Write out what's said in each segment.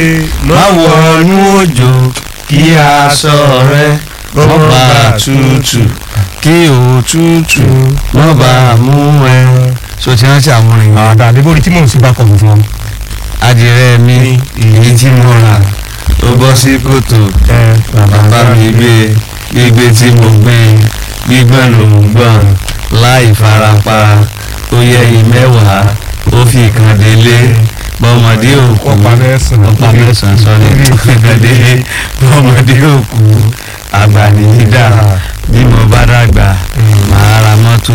má wọnú òjò kí aṣọ rẹ má bàa tútù kí òtútù má bàa mú ẹ. so ti rántí àwọn èèyàn àdá àdébò orí tí mò ń sí bá kọ̀ fún wọn. adìrẹ mi èyí tí mo rà ó bọ́ sí kòtò bàbá mi gbé gbígbé tí mo gbé gbígbọ́n ló ń gbọ́n láì farapa ó yẹ ìmẹ́wàá ó fi kan délé bọ́mọdé òkú ọ̀pá mẹ́sàn-án. ọ̀pá mẹ́sàn-án sọ́ni ó fi kan délé bọ́mọdé òkú àgbà nìyí dà bí mo bá dàgbà màá ra mọ́tò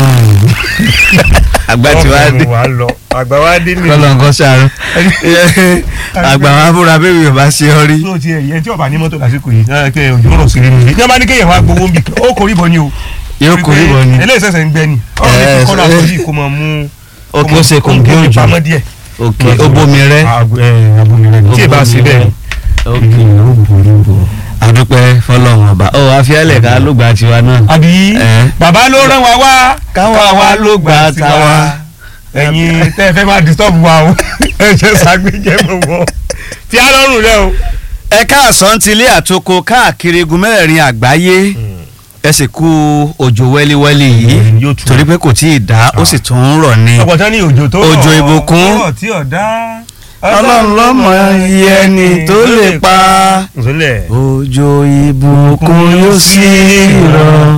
àgbà tí wàá dé wàá lọ àgbà wá dé ní. kọ́lọ́ǹkọ́ sàrún àgbà wa fúnra bébí yorùbá ṣe ọ rí tó ti ẹ̀yẹ tí ọba ní mọ́tò lásìkò yìí náà kẹ́ òjò rọ̀ sí nínú ilé. ní wọ́n bá ní kéèyàn wá gbowó ń bì ó kò rí bọ́ ni o. yóò kó rí bọ́ ni eléyìí sẹ̀sẹ̀ ń gbẹ ni. ọ̀rọ̀ ní Eh, kí kọ́lá eh. àtọ́jú kò máa mú. ó kó ṣe kò ń gbé òjò pamọ́ díẹ̀. òkè ó bomi rẹ abomi rẹ tí ì bá sí bẹ́ẹ̀ ni. àdúpẹ́ fọlọ́run ọba ó àfihàlẹ̀ ká ló gba tiwa náà àbí Eh. bàbá ló rán wa wá káwa wa ló gba tiwa ẹ̀yin tẹ́ ẹ fẹ́ máa disturb wa o ẹ jẹ́ sàgbéjẹ́ mọ̀ wọ́ tí a lọ́rùn rẹ o. ẹ káàsán ti ilé àtoko káàkiri igun mẹ́rẹ̀ẹ̀rin àgbáyé ẹ sì kú òjò wẹ́líwẹ́lí yìí Yóò tù. torí pé kò tí ì dá ó sì tún ń rọ̀ ni ọ̀pọ̀ tán ní òjò tó rọ̀ Òjò ìbùkún. ọ̀rọ̀ tí ọ̀dá. ọlọ́run lọ́mọ iye ẹni tó lè pa nsọlẹ̀. òjò ìbùkún yóò sì rọ̀